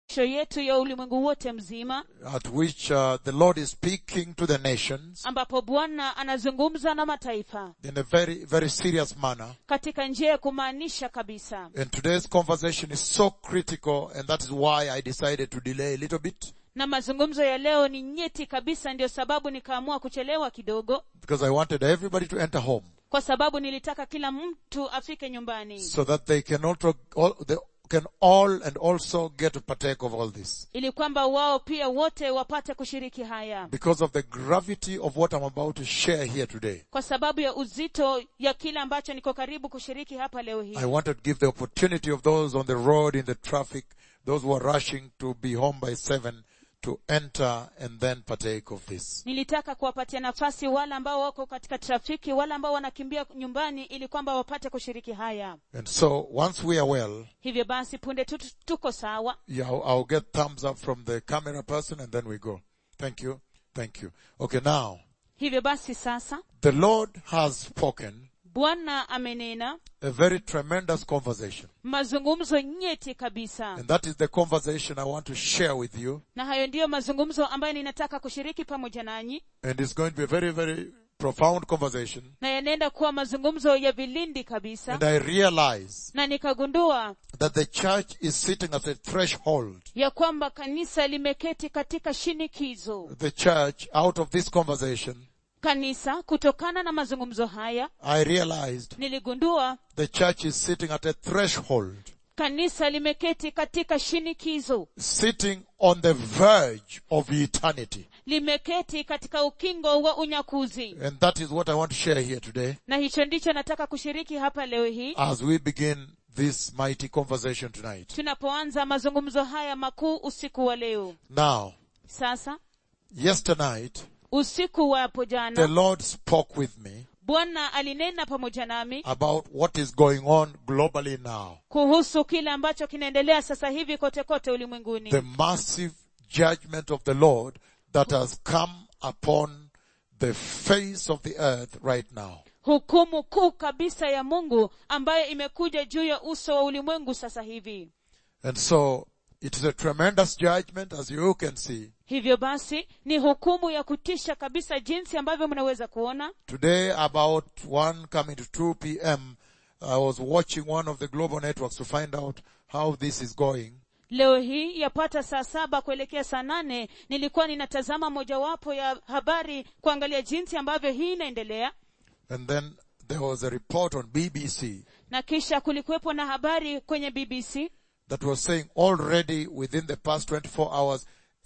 sho yetu ya ulimwengu wote mzima at which uh, the Lord is speaking to the nations ambapo bwana anazungumza na mataifa in a very, very serious manner. katika njia ya kumaanisha kabisa And today's conversation is so critical and that is why I decided to delay a little bit na mazungumzo ya leo ni nyeti kabisa ndio sababu nikaamua kuchelewa kidogo because I wanted everybody to enter home kwa sababu nilitaka kila mtu afike nyumbani so that they can also, all, they can all and also get to partake of all this. ili kwamba wao pia wote wapate kushiriki haya Because of the gravity of what I'm about to share here today. kwa sababu ya uzito ya kile ambacho niko karibu kushiriki hapa leo hii I wanted to give the opportunity of those on the road in the traffic, those who are rushing to be home by seven to enter and then partake of this. nilitaka kuwapatia nafasi wale ambao wako katika trafiki wale ambao wanakimbia nyumbani ili kwamba wapate kushiriki haya And so once we are well, hivyo basi punde tu tuko sawa yeah, I'll, I'll get thumbs up from the camera person and then we go. Thank you. Thank you. Okay, now, hivyo basi sasa the Lord has spoken bwana amenena a very tremendous conversation. mazungumzo nyeti kabisa And that is the conversation I want to share with you. na hayo ndiyo mazungumzo ambayo ninataka kushiriki pamoja nanyi And it's going to be a very, very profound conversation. na yanaenda kuwa mazungumzo ya vilindi kabisa And I realize na nikagundua that the church is sitting at a threshold. ya kwamba kanisa limeketi katika shinikizo The church, out of this conversation, kanisa kutokana na mazungumzo haya I realized niligundua the church is sitting at a threshold, kanisa limeketi katika shinikizo sitting on the verge of eternity. limeketi katika ukingo wa unyakuzi And that is what I want to share here today na hicho ndicho nataka kushiriki hapa leo hii as we begin this mighty conversation tonight. tunapoanza mazungumzo haya makuu usiku wa leo Now, sasa yesternight, usiku wa hapo the jana Lord spoke with me bwana alinena pamoja nami about what is going on globally now. kuhusu kile ambacho kinaendelea sasa hivi kote kote ulimwenguni The massive judgment of the Lord that has come upon the face of the earth right now. hukumu kuu kabisa ya mungu ambayo imekuja juu ya uso wa ulimwengu sasa hivi And so, it is a tremendous judgment as you can see. hivyo basi ni hukumu ya kutisha kabisa jinsi ambavyo mnaweza kuona Today about 1 coming to 2 p.m., I was watching one of the global networks to find out how this is going. leo hii yapata saa saba kuelekea saa nane nilikuwa ninatazama mojawapo ya habari kuangalia jinsi ambavyo hii inaendelea And then there was a report on BBC na kisha kulikuwepo na habari kwenye bbc that was saying already within the past 24 hours,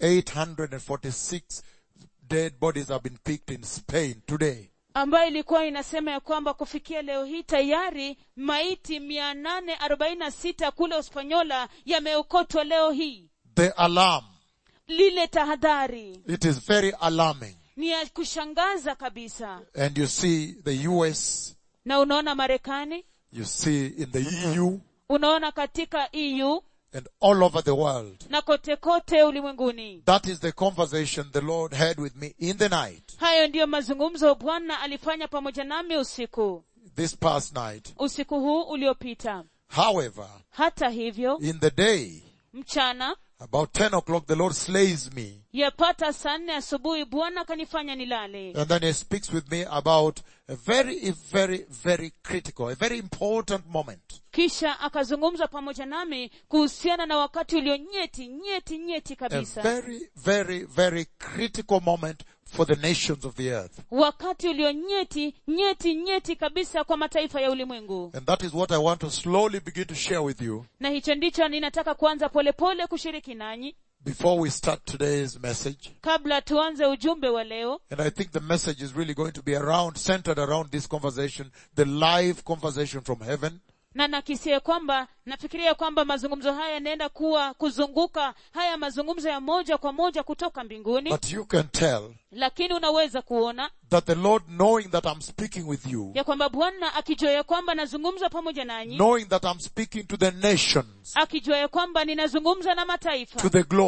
846 dead bodies have been picked in Spain today. ambayo ilikuwa inasema ya kwamba kufikia leo hii tayari maiti mia nane arobaini na sita kule uspanyola yameokotwa leo hii The alarm. lile tahadhari It is very alarming. ni ya kushangaza kabisa And you see the US, na unaona marekani you see in the EU, unaona katika eu and all over the world. na kote kote ulimwenguni That is the conversation the Lord had with me in the night, hayo ndiyo mazungumzo bwana alifanya pamoja nami usiku this past night. usiku huu uliopita However, hata hivyo in the day, mchana about 10 o'clock, the Lord slays me. yapata saa nne asubuhi bwana akanifanya nilale And then he speaks with me about a very, very, very critical, a very important moment. kisha akazungumza pamoja nami kuhusiana na wakati ulio nyeti nyeti nyeti A kabisa very, very, very critical moment for the nations of the earth. wakati ulio nyeti nyeti nyeti kabisa kwa mataifa ya ulimwengu And that is what I want to slowly begin to share with you na hicho ndicho ninataka kuanza polepole kushiriki nanyi before we start today's message. kabla tuanze ujumbe wa leo And I think the message is really going to be around, centered around this conversation, the live conversation from heaven. na nakisie kwamba nafikiria kwamba mazungumzo haya yanaenda kuwa kuzunguka haya mazungumzo ya moja kwa moja kutoka mbinguni But you can tell lakini unaweza kuona that the Lord knowing that I'm speaking with you, ya kwamba bwana akijua ya kwamba nazungumza pamoja nanyi knowing that I'm speaking to the nations, akijua ya kwamba ninazungumza na mataifa to the globe,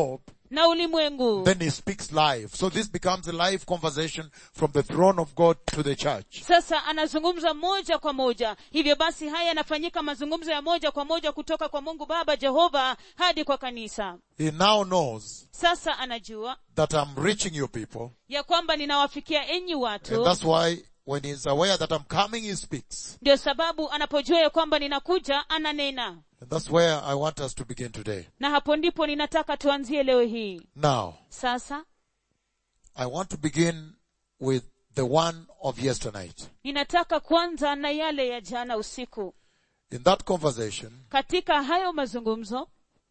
na ulimwengu Then he speaks live. So this becomes a live conversation from the throne of God to the church. sasa anazungumza moja kwa moja hivyo basi haya yanafanyika mazungumzo ya moja kwa moja kutoka kwa mungu baba jehova hadi kwa kanisa He now knows sasa anajua that I'm reaching you people. ya kwamba ninawafikia enyi And watu that's why when he's aware that I'm coming, he speaks. ndio sababu anapojua ya kwamba ninakuja ananena And that's where I want us to begin today. na hapo ndipo ninataka tuanzie leo hii Now, sasa I want to begin with the one of yesternight. ninataka kuanza na yale ya jana usiku In that conversation, katika hayo mazungumzo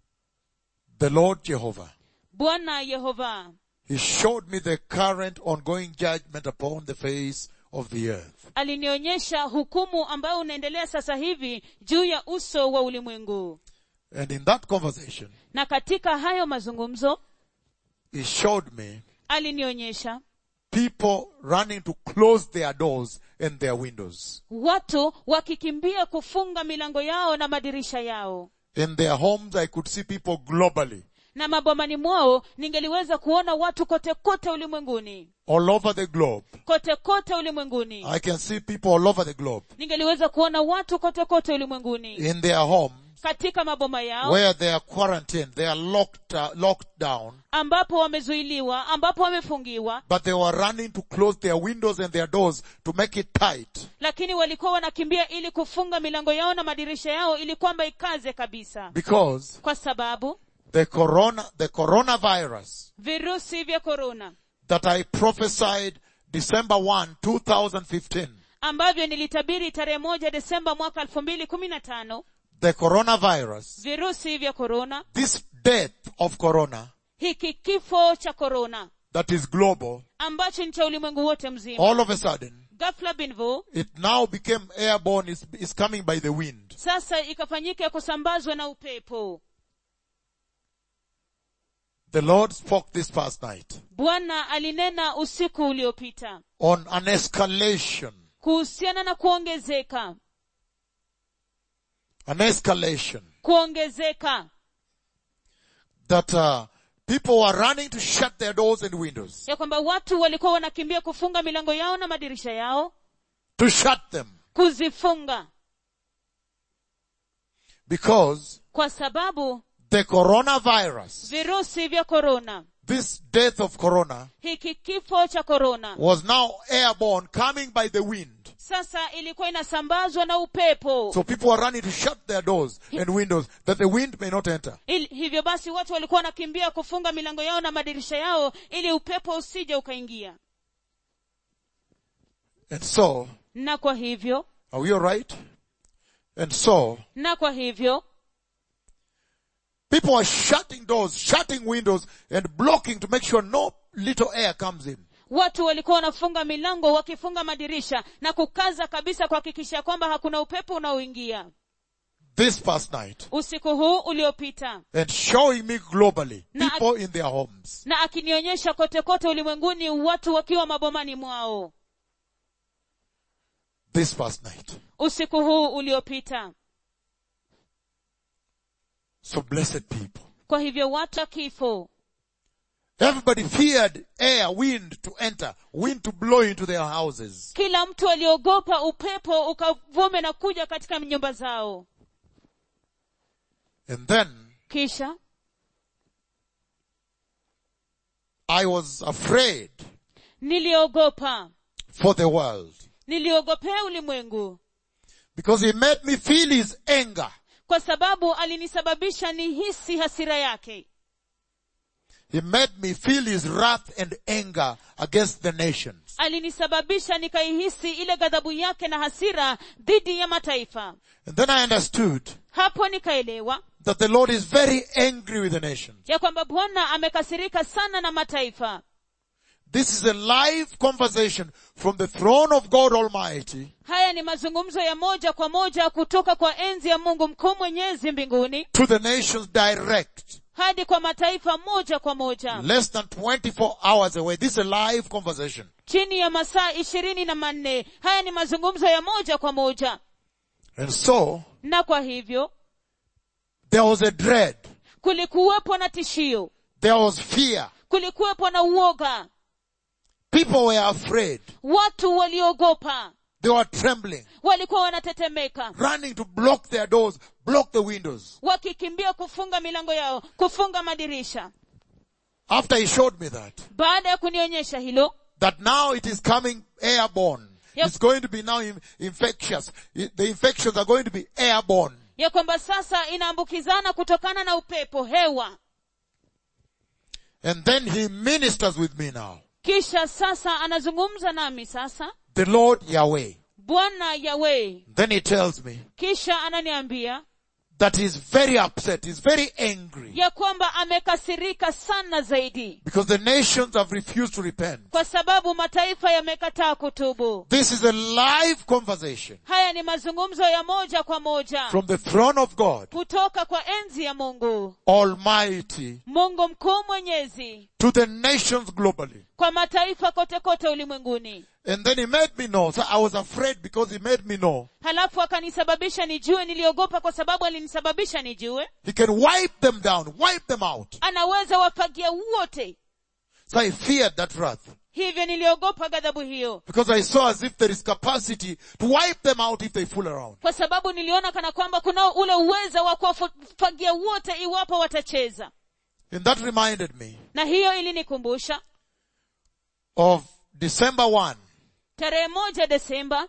the Lord Jehovah, bwana yehova He showed me the current ongoing judgment upon the face of the earth. alinionyesha hukumu ambayo unaendelea sasa hivi juu ya uso wa ulimwengu And in that conversation, na katika hayo mazungumzo He showed me alinionyesha people running to close their doors and their windows. watu wakikimbia kufunga milango yao na madirisha yao In their homes, I could see people globally, na mabomani mwao ningeliweza kuona watu kote kote ulimwenguni all over the globe. kote kote ulimwenguni I can see people all over the globe ningeliweza kuona watu kote kote ulimwenguni in their homes katika maboma yao where they are quarantined, they are locked, uh, locked down, ambapo wamezuiliwa ambapo wamefungiwa but they were running to close their windows and their doors to make it tight lakini walikuwa wanakimbia ili kufunga milango yao na madirisha yao ili kwamba ikaze kabisa because kwa sababu the corona, the coronavirus virusi vya korona that I prophesied December 1, 2015, ambavyo nilitabiri tarehe moja desemba mwaka elfu mbili kumi na tano the coronavirus, virusi vya korona this death of corona hiki kifo cha korona that is global, ambacho ni cha ulimwengu wote mzima all of a sudden, ghafla binvu it now became airborne, is, is coming by the wind. sasa ikafanyika kusambazwa na upepo The Lord spoke this past night bwana alinena usiku uliopita on an escalation, kuhusiana na kuongezeka an escalation kuongezeka that uh, people were running to shut their doors and windows, ya kwamba watu walikuwa wanakimbia kufunga milango yao na madirisha yao to shut them kuzifunga because kwa sababu the coronavirus, virusi vya korona this death of corona hiki kifo cha korona was now airborne coming by the wind. sasa ilikuwa inasambazwa na upepo So people were running to shut their doors and windows that the wind may not enter. Il, hivyo basi watu walikuwa wanakimbia kufunga milango yao na madirisha yao ili upepo usije ukaingia And so, na kwa hivyo are we alright? And so, na kwa hivyo people are shutting doors, shutting windows and blocking to make sure no little air comes in. watu walikuwa wanafunga milango wakifunga madirisha na kukaza kabisa kuhakikisha kwamba hakuna upepo unaoingia This past night. usiku huu uliopita And showing me globally, Na- people in their homes. na akinionyesha kote kote ulimwenguni watu wakiwa mabomani mwao This past night. usiku huu uliopita So blessed people. kwa hivyo watu wa kifo Everybody feared air, wind to enter, wind to blow into their houses. kila mtu aliogopa upepo ukavume na kuja katika nyumba zao And then kisha I was afraid niliogopa for the world niliogopea ulimwengu because he made me feel his anger. kwa sababu alinisababisha nihisi hasira yake He made me feel his wrath and anger against the nations. alinisababisha nikaihisi ile ghadhabu yake na hasira dhidi ya mataifa And then I understood hapo nikaelewa that the Lord is very angry with the nations. ya kwamba bwana amekasirika sana na mataifa This is a live conversation from the throne of God Almighty haya ni mazungumzo ya moja kwa moja kutoka kwa enzi ya mungu mkuu mwenyezi mbinguni to the nations direct. hadi kwa mataifa moja kwa moja Less than 24 hours away. This is a live conversation. chini ya masaa ishirini na manne haya ni mazungumzo ya moja kwa moja And so, na kwa hivyo there was a dread. kulikuwepo na tishio There was fear. kulikuwepo na uoga People were afraid. watu waliogopa They were trembling, walikuwa wanatetemeka running to block their doors, block the windows. wakikimbia kufunga milango yao kufunga madirisha After he showed me that, baada ya kunionyesha hilo that now it is coming airborne. Yep. It's going to be now in- infectious. I- The infections are going to be airborne. ya kwamba sasa inaambukizana kutokana na upepo hewa And then he ministers with me now. kisha sasa anazungumza nami sasa The Lord Yahweh. bwana yawe Then he tells me kisha ananiambia that he's very upset. He's very angry. ya kwamba amekasirika sana zaidi Because the nations have refused to repent. kwa sababu mataifa yamekataa kutubu This is a live conversation haya ni mazungumzo ya moja kwa moja from the throne of God, kutoka kwa enzi ya mungu Almighty, mungu mkuu mwenyezi to the nations globally. kwa mataifa kote kote ulimwenguni And then he made me know. So I was afraid because he made me know. halafu akanisababisha nijue niliogopa kwa sababu alinisababisha nijue He can wipe them down, wipe them out. anaweza wafagia wote So I feared that wrath. hivyo niliogopa ghadhabu hiyo Because I saw as if there is capacity to wipe them out if they fool around. kwa sababu niliona kana kwamba kuna ule uweza wa kuwafagia wote iwapo watacheza And that reminded me na hiyo ilinikumbusha of December 1, tarehe moja desemba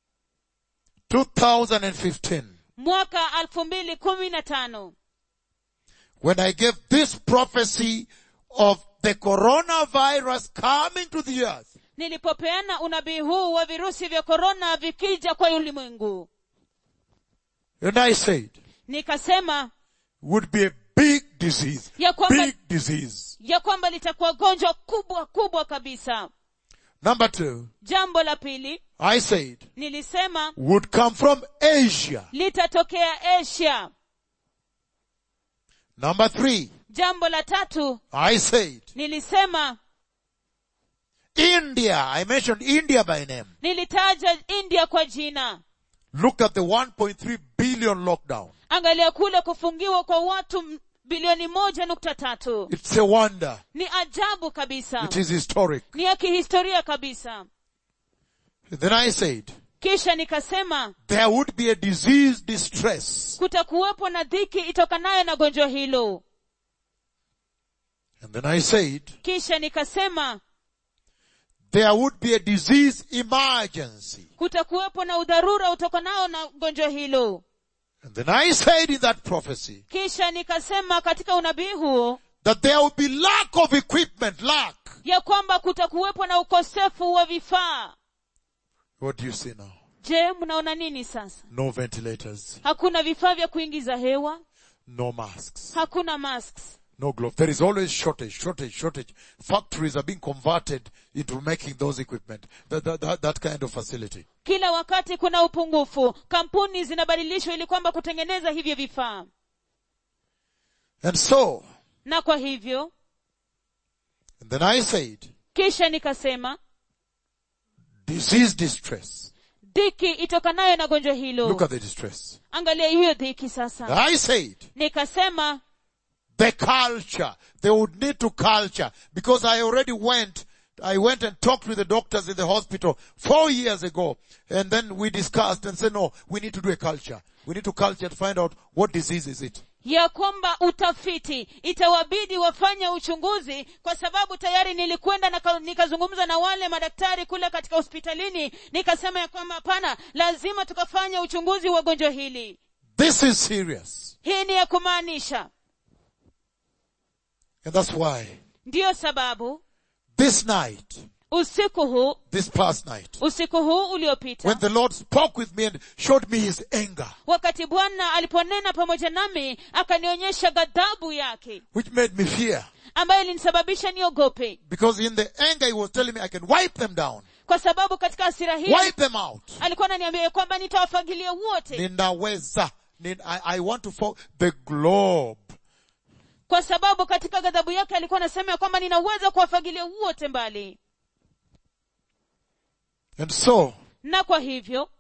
2015, mwaka alfu mbili kumi na tano when I gave this prophecy of the coronavirus coming to the earth. nilipopeana unabii huu wa virusi vya korona vikija kwa ulimwengu And I said, nikasema would be a big disease. Ya kwamba- Big disease. ya kwamba litakuwa gonjwa kubwa kubwa kabisa Number two, jambo la pili I said, nilisema would come from Asia. litatokea asia Number three, jambo la tatu I said, nilisema India. I mentioned India by name. nilitaja india kwa jina Look at the 1.3 billion lockdown. angalia kule kufungiwa kwa watu m- bilioni moja nukta tatu It's a wonder. ni ajabu kabisa It is historic. ni ya kihistoria kabisa Then I said, kisha nikasema there would be a disease distress. kutakuwepo na dhiki itokanayo na gonjwa hilo And then I said, kisha nikasema there would be a disease emergency. kutakuwepo na udharura utokanao na gonjwa hilo And then I said in that prophecy kisha nikasema katika unabii huo that there would be lack of equipment, lack. ya kwamba kutakuwepo na ukosefu wa vifaa What do you see now? je mnaona nini sasa No ventilators, hakuna vifaa vya kuingiza hewa no masks, hakuna masks no gloves. There is always shortage, shortage, shortage. Factories are being converted into making those equipment, that, that, that, that kind of facility. kila wakati kuna upungufu kampuni zinabadilishwa ili kwamba kutengeneza hivyo vifaa And so, na kwa hivyo and then I said, kisha nikasema disease distress. dhiki itokanayo na gonjwa hilo Look at the distress. angalia hiyo dhiki sasa I said, nikasema the culture. They would need to culture because I already went, I went and talked with the doctors in the hospital four years ago and then we discussed and said, no, we need to do a culture. We need to culture to find out what disease is it. ya kwamba utafiti itawabidi wafanye uchunguzi kwa sababu tayari nilikwenda na ka- nikazungumza na wale madaktari kule katika hospitalini nikasema ya kwamba hapana lazima tukafanya uchunguzi wa gonjwa hili This is serious. hii ni ya kumaanisha And that's why ndiyo sababu this night, usiku huu this past night, usiku huu uliopita when the Lord spoke with me and showed me his anger, wakati bwana aliponena pamoja nami akanionyesha ghadhabu yake which made me fear ambayo ilinisababisha niogope because in the anger he was telling me I can wipe them down, kwa sababu katika hasira hii wipe them out. alikuwa ananiambia ya kwamba nitawafagilia wote Ninaweza. Nin- I, I want to fo- the globe. kwa sababu katika ghadhabu yake alikuwa anasema ya kwamba ninaweza kuwafagilia wote mbali And so, na kwa hivyo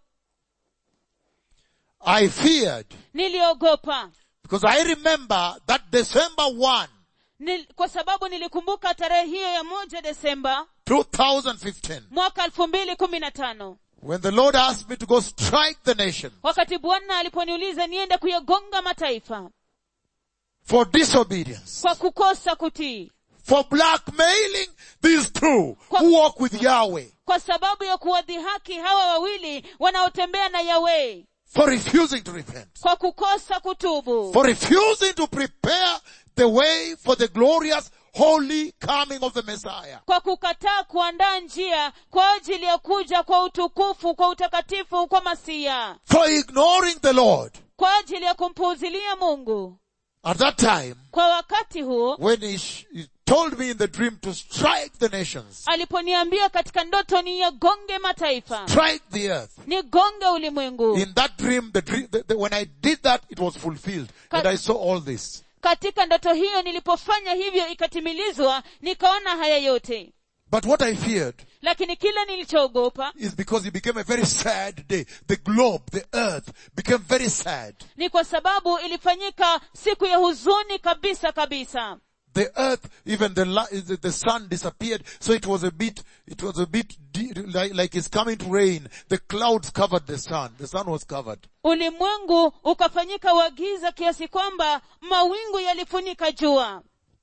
I feared niliogopa because I remember that December 1, Nil, kwa sababu nilikumbuka tarehe hiyo ya moja desemba 2015, mwaka elfu mbili kumi na tano when the Lord asked me to go strike the nation wakati bwana aliponiuliza niende kuyagonga mataifa for disobedience, kwa kukosa kutii for blackmailing these two who walk with Yahweh, kwa sababu ya kuwadhihaki hawa wawili wanaotembea na yawei for refusing to repent, kwa kukosa kutubu for refusing to prepare the way for the glorious holy coming of the Messiah. kwa kukataa kuandaa njia kwa ajili ya kuja kwa utukufu kwa utakatifu kwa masia for ignoring the Lord. kwa ajili ya kumpuuzilia mungu At that time, kwa wakati huo when he, sh- he told me in the dream to strike the nations, aliponiambia katika ndoto ni yagonge mataifa strike the earth. nigonge ulimwengu In that dream, the dream, the, the, when I did that, it was fulfilled. And I saw all this. katika ndoto hiyo nilipofanya hivyo ikatimilizwa nikaona haya yote But what I feared lakini kila nilichoogopa is because it became a very sad day. The globe, the earth became very sad. ni kwa sababu ilifanyika siku ya huzuni kabisa kabisa The earth, even the, li- the, the sun disappeared. So it was a bit, it was a bit de- like, like it's coming to rain. The clouds covered the sun. The sun was covered. ulimwengu ukafanyika wagiza kiasi kwamba mawingu yalifunika jua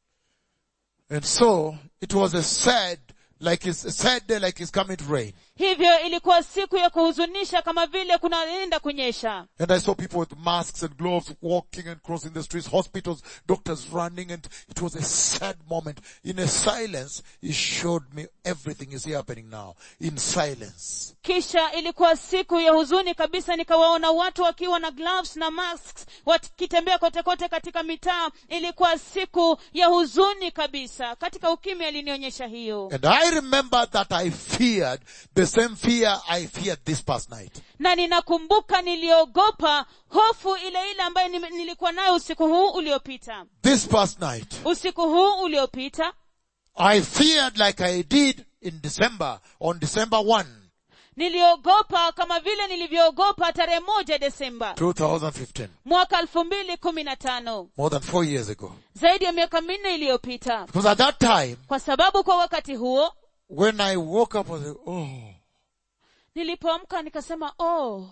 And so it was a sad, like it's a sad day, like it's coming to rain. hivyo ilikuwa siku ya kuhuzunisha kama vile kunaenda kunyesha And I saw people with masks and gloves walking and crossing the streets, hospitals, doctors running, and it was a sad moment. In a silence, he showed me everything is happening now. In silence. kisha ilikuwa siku ya huzuni kabisa nikawaona watu wakiwa na gloves na masks wakitembea kote kote katika mitaa ilikuwa siku ya huzuni kabisa katika ukimya alinionyesha hiyo And I remember that I feared the same fear I feared this past night. na ninakumbuka niliogopa hofu ile ile ambayo nime- nilikuwa nayo usiku huu uliopita This past night, usiku huu uliopita I feared like I did in December, on December 1, niliogopa kama vile nilivyoogopa tarehe moja desemba 2015, mwaka elfu mbili kumi na tano more than four years ago. zaidi ya miaka minne iliyopita Because at that time, kwa sababu kwa wakati huo when I woke up, I was like, oh, nilipoamka nikasema oh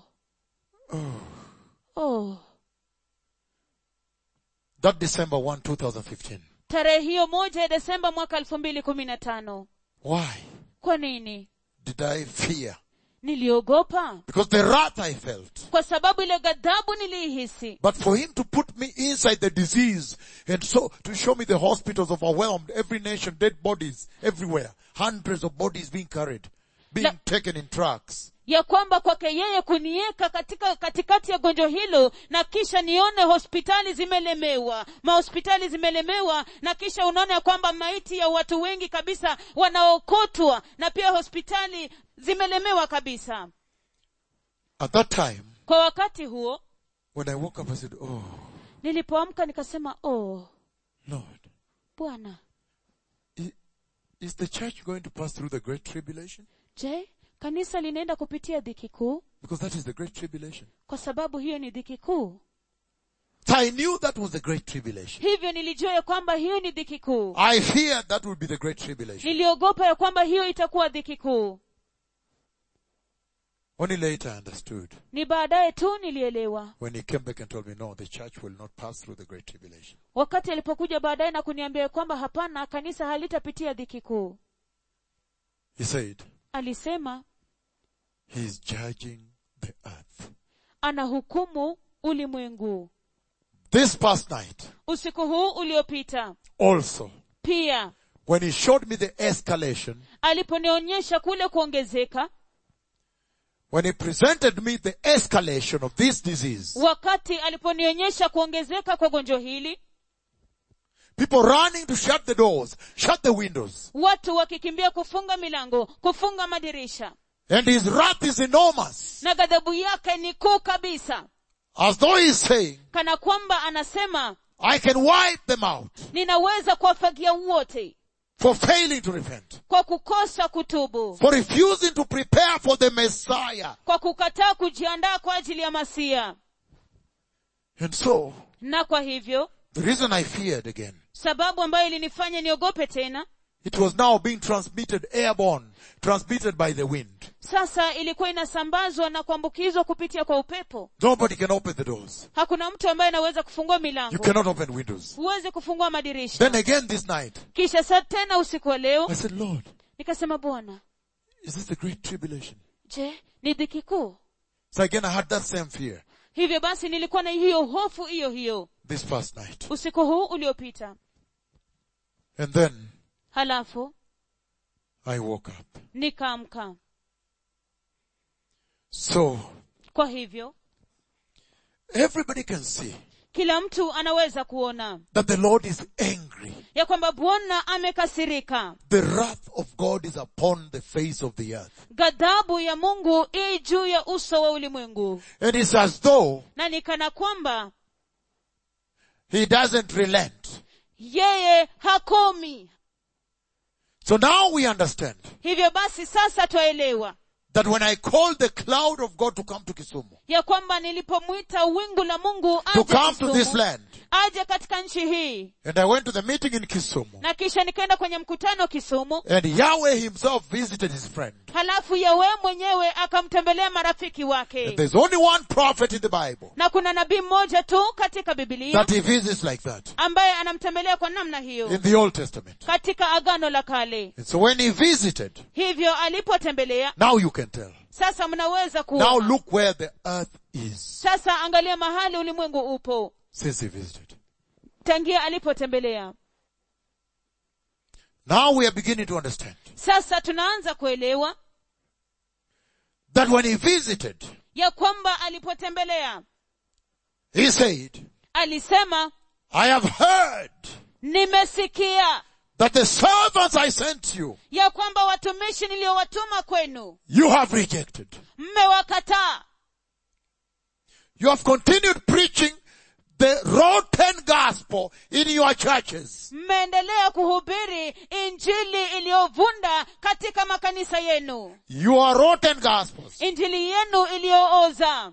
oh that December 1, 2015. tarehe hiyo moja ya desemba mwaka elfu mbili kumi na tano Why kwa nini did I fear? niliogopa Because the wrath I felt. kwa sababu ile ghadhabu niliihisi But for him to put me inside the disease and so to show me the hospitals overwhelmed, every nation, dead bodies everywhere, hundreds of bodies being carried, being La- taken in trucks. ya kwamba kwake yeye kunieka katika katikati ya gonjwa hilo na kisha nione hospitali zimelemewa mahospitali zimelemewa na kisha unaona ya kwamba maiti ya watu wengi kabisa wanaokotwa na pia hospitali zimelemewa kabisa At that time, kwa wakati huo when I woke up, I said, Oh, nilipoamka nikasema oh Lord, bwana i- is the church going to pass through the great tribulation? je kanisa linaenda kupitia dhiki kuu Because that is the great tribulation. kwa sababu hiyo ni dhiki kuu So I knew that was the great tribulation. hivyo nilijua ya kwamba hiyo ni dhiki kuu I feared that would be the great tribulation. niliogopa ya kwamba hiyo itakuwa dhiki kuu Only later I understood ni baadaye tu nilielewa when he came back and told me, no, the church will not pass through the great tribulation. wakati alipokuja baadaye na kuniambia ya kwamba hapana kanisa halitapitia dhiki kuu He said, alisema he is judging the earth. anahukumu ulimwengu This past night, usiku huu uliopita also, pia when he showed me the escalation, aliponionyesha kule kuongezeka when he presented me the escalation of this disease, wakati aliponionyesha kuongezeka kwa gonjwa hili people running to shut the doors, shut the windows, watu wakikimbia kufunga milango kufunga madirisha and his wrath is enormous, na ghadhabu yake ni kuu kabisa as though he's saying, kana kwamba anasema I can wipe them out ninaweza kuwafagia wote for failing to repent, kwa kukosa kutubu for refusing to prepare for the Messiah. kwa kukataa kujiandaa kwa ajili ya masia And so, na kwa hivyo the reason I feared again sababu ambayo ilinifanya niogope tena It was now being transmitted airborne, transmitted by the wind. sasa ilikuwa inasambazwa na kuambukizwa kupitia kwa upepo Nobody can open the doors. hakuna mtu ambaye anaweza kufungua You milango cannot open windows. huwezi kufungua madirisha Then again this night, kisha sa tena usiku wa leo I said, Lord, nikasema bwana is this the great tribulation? je ni dhiki kuu So again I had that same fear hivyo basi nilikuwa na hiyo hofu hiyo hiyo this first night. usiku huu uliopita And then halafu I woke up. nikaamka So kwa hivyo everybody can see kila mtu anaweza kuona that the Lord is angry. ya kwamba bwana amekasirika The wrath of God is upon the face of the earth. ghadhabu ya mungu ii juu ya uso wa ulimwengu And it's as though na nikana kwamba he doesn't relent. yeye hakomi So now we understand hivyo basi sasa twaelewa that when I called the cloud of God to come to Kisumu, ya kwamba nilipomwita wingu la mungu to aje, come to Kisumu, this land, aje katika nchi hii and I went to the meeting in Kisumu, na kisha nikaenda kwenye mkutano kisumu and Yahweh himself visited his friend. halafu yawe mwenyewe akamtembelea marafiki And wake there's only one prophet in the Bible na kuna nabii mmoja tu katika bibilia that he visits like that ambaye anamtembelea kwa namna hiyo in the Old Testament. katika agano la kale And so when he visited, hivyo alipotembelea now you can tell. sasa mnaweza Now kuona look where the earth is sasa angalia mahali ulimwengu upo since he visited. tangia alipotembelea Now we are beginning to understand sasa tunaanza kuelewa that when he visited, ya kwamba alipotembelea he said, alisema I have heard nimesikia that the servants I sent you, ya kwamba watumishi niliowatuma kwenu you have rejected. mmewakataa You have continued preaching the rotten gospel in your churches. mmeendelea kuhubiri injili iliyovunda katika makanisa yenu Your rotten gospels. injili yenu iliyooza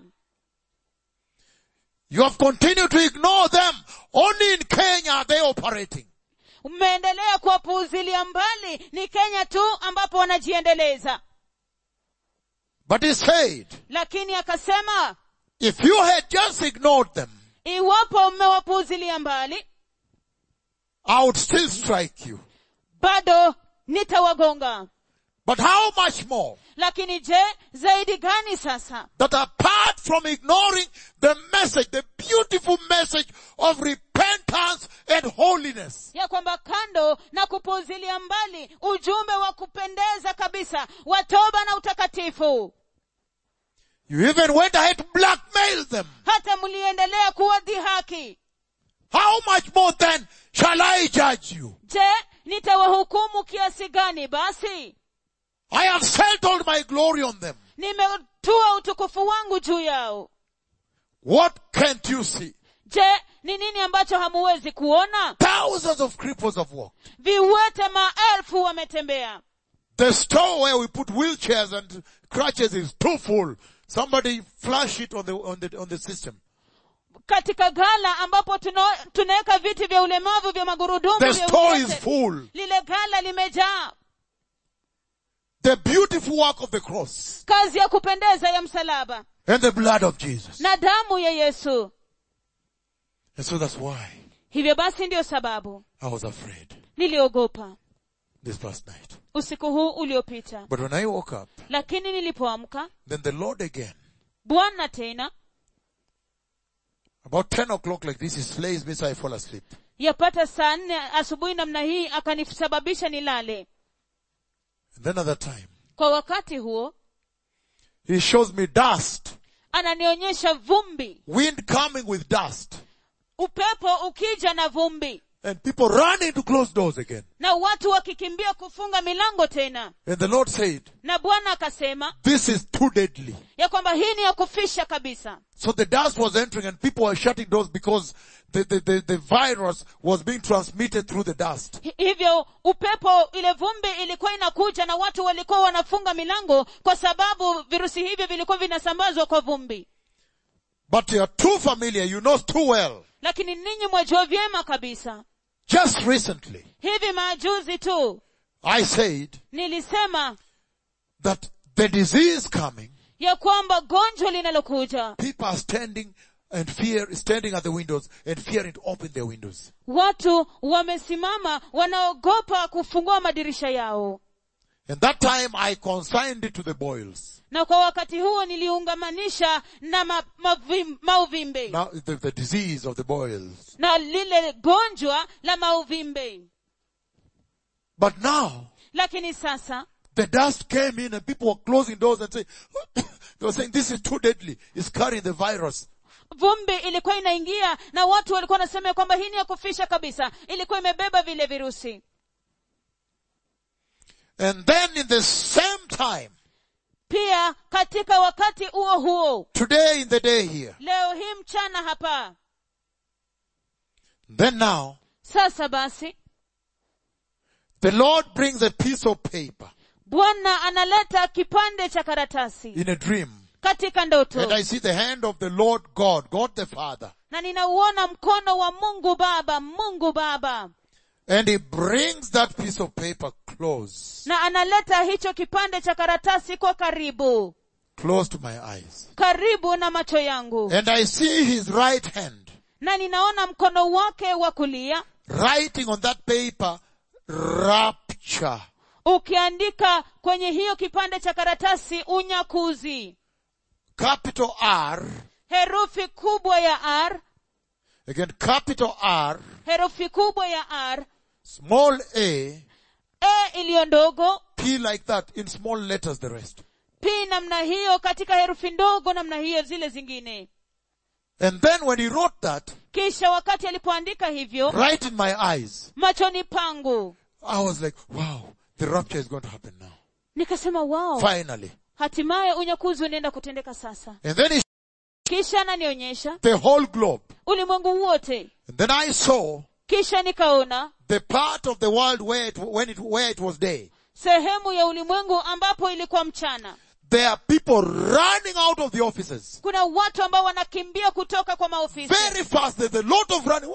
You have continued to ignore them. Only in Kenya are they operating. mmeendelea kuwapuuzilia mbali ni kenya tu ambapo wanajiendeleza But he said, lakini akasema if you had just ignored them, iwapo mmewapuuzilia mbali I would still strike you. bado nitawagonga But how much more lakini je zaidi gani sasa that apart from ignoring the message, the beautiful message of repentance and holiness, ya kwamba kando na kupuuzilia mbali ujumbe wa kupendeza kabisa wa toba na utakatifu you even went ahead to blackmail them. hata mliendelea kuwadhihaki How much more then shall I judge you? je nitawahukumu kiasi gani basi I have settled my glory on them. nimetua utukufu wangu juu yao What can't you see? je ni nini ambacho hamuwezi kuona Thousands of cripples have walked. viwete maelfu wametembea The store where we put wheelchairs and crutches is too full. Somebody flush it on the, on the, on the system. katika gala ambapo tuna- tunaweka viti vya ulemavu vya magurudumu The vya store is uwete. full. lile gala limejaa The beautiful work of the cross kazi ya kupendeza ya msalaba and the blood of Jesus. na damu ya yesu And so that's why hivyo basi ndiyo sababu I was afraid niliogopa this past night. usiku huu uliopita But when I woke up, lakini nilipoamka then the Lord again, bwana tena about 10 o'clock like this, he slays me so I fall asleep. yapata saa nne asubuhi namna hii akanisababisha nilale And then another time, kwa wakati huo he shows me dust, ananionyesha vumbi wind coming with dust, upepo ukija na vumbi and people running to close doors again. na watu wakikimbia kufunga milango tena And the Lord said, na bwana akasema this is too deadly. ya kwamba hii ni ya kufisha kabisa So the dust was entering and people were shutting doors because the, the, the, the virus was being transmitted through the dust. Hi- hivyo upepo ile vumbi ilikuwa inakuja na watu walikuwa wanafunga milango kwa sababu virusi hivyo vilikuwa vinasambazwa kwa vumbi But you're too familiar, you know too well lakini ninyi mwajua vyema kabisa Just recently, hivi majuzi tu I said nilisema that the disease coming, ya kwamba gonjwa linalokuja people are standing and fear, standing at the windows and fearing to open their windows. watu wamesimama wanaogopa kufungua madirisha yao And that time I consigned it to the boils. na kwa wakati huo niliungamanisha na ma, mavim, mauvimbe Now, the, the disease of the boils. na lile gonjwa la mauvimbe But now, lakini sasa the dust came in and people were closing doors and saying, they were saying, this is too deadly. It's carrying the virus. vumbi ilikuwa inaingia na watu walikuwa wanasema ya kwamba hii ni ya kufisha kabisa ilikuwa imebeba vile virusi And then in the same time, pia katika wakati huo huo today in the day here, leo hii mchana hapa then now, sasa basi the Lord brings a piece of paper bwana analeta kipande cha karatasi in a dream. katika ndoto And I see the hand of the Lord God, God the Father. na ninauona mkono wa mungu baba mungu baba And he brings that piece of paper close, na analeta hicho kipande cha karatasi kwa karibu close to my eyes. karibu na macho yangu And I see his right hand na ninaona mkono wake wa kulia writing on that paper, rapture. ukiandika kwenye hiyo kipande cha karatasi unyakuzi Capital R, herufi kubwa ya r again capital R, herufi kubwa ya r small a, e iliyo ndogo P like that, in small letters the rest. p namna hiyo katika herufi ndogo namna hiyo zile zingine And then when he wrote that, kisha wakati alipoandika hivyo right in my eyes, machoni pangu I was like, wow, the rapture is going to happen now. nikasema wao Finally. hatimaye unyakuzi unaenda kutendeka sasa And then he, kisha ananionyesha the whole globe. ulimwengu wote And then I saw kisha nikaona the part of the world where it, when it, where it was day. sehemu ya ulimwengu ambapo ilikuwa mchana There are people running out of the offices. kuna watu ambao wanakimbia kutoka kwa maofisi Very fast. There's a lot of running.